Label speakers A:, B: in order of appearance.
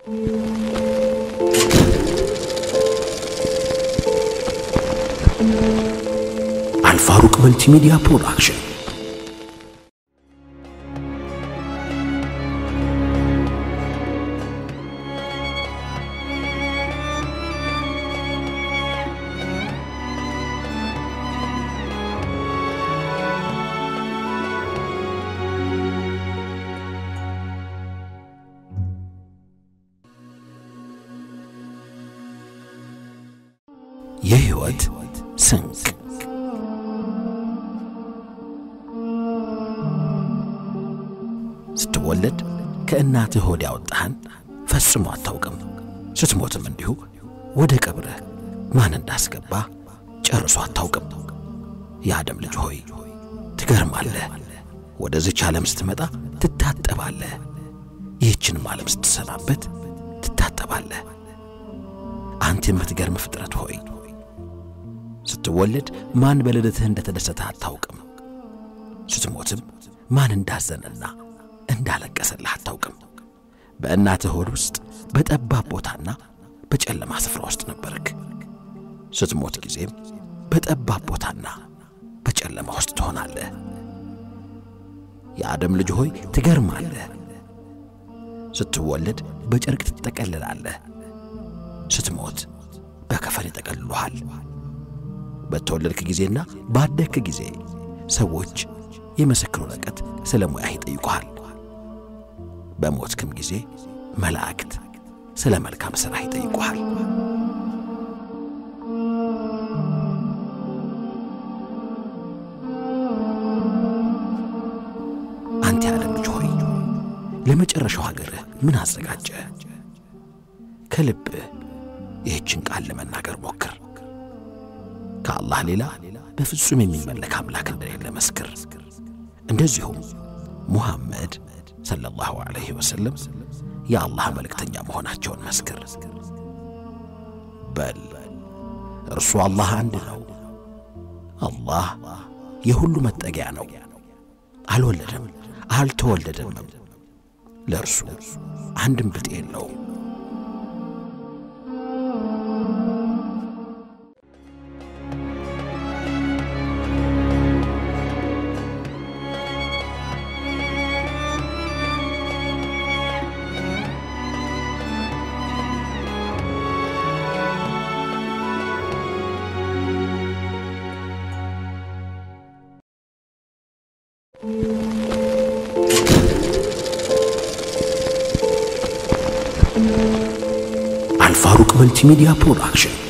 A: አልፋሩቅ መልቲሚዲያ ፕሮዳክሽን የህይወት ስንቅ ስትወለድ ከእናትህ ሆድ ያወጣህን ፈጽሞ አታውቅም። ስትሞትም እንዲሁ ወደ ቀብርህ ማን እንዳስገባ ጨርሶ አታውቅም። የአደም ልጅ ሆይ ትገርማለህ። ወደዚች ዓለም ስትመጣ ትታጠባለህ። ይህችንም ዓለም ስትሰናበት ትታጠባለህ። አንተ የምትገርም ፍጥረት ሆይ ስትወለድ ማን በልደትህ እንደተደሰተ አታውቅም። ስትሞትም ማን እንዳዘነና እንዳለቀሰልህ አታውቅም። በእናትህ ሆድ ውስጥ በጠባብ ቦታና በጨለማ ስፍራ ውስጥ ነበርክ። ስትሞት ጊዜም በጠባብ ቦታና በጨለማ ውስጥ ትሆናለህ። የአደም ልጅ ሆይ ትገርማለህ። ስትወለድ በጨርቅ ትጠቀልላለህ። ስትሞት በከፈን ይጠቀልሉሃል። በተወለድክ ጊዜና ባደግክ ጊዜ ሰዎች የምስክር ወረቀት ስለ ሙያህ ይጠይቁሃል። በሞትክም ጊዜ መላእክት ስለ መልካም ሥራህ ይጠይቁሃል። አንተ የዓለም ልጅ ሆይ ለመጨረሻው ሀገርህ ምን አዘጋጀ? ከልብህ ይህችን ቃል ለመናገር ሞክር። ከአላህ ሌላ በፍጹም የሚመለክ አምላክ እንደሌለ መስክር። እንደዚሁም ሙሐመድ ሰለላሁ ዐለይሂ ወሰለም የአላህ መልእክተኛ መሆናቸውን መስክር። በል እርሱ አላህ አንድ ነው። አላህ የሁሉ መጠጊያ ነው። አልወለደም አልተወለደምም። ለእርሱ አንድም ብጤ የለውም። አልፋሩቅ መልቲሚዲያ ፕሮዳክሽን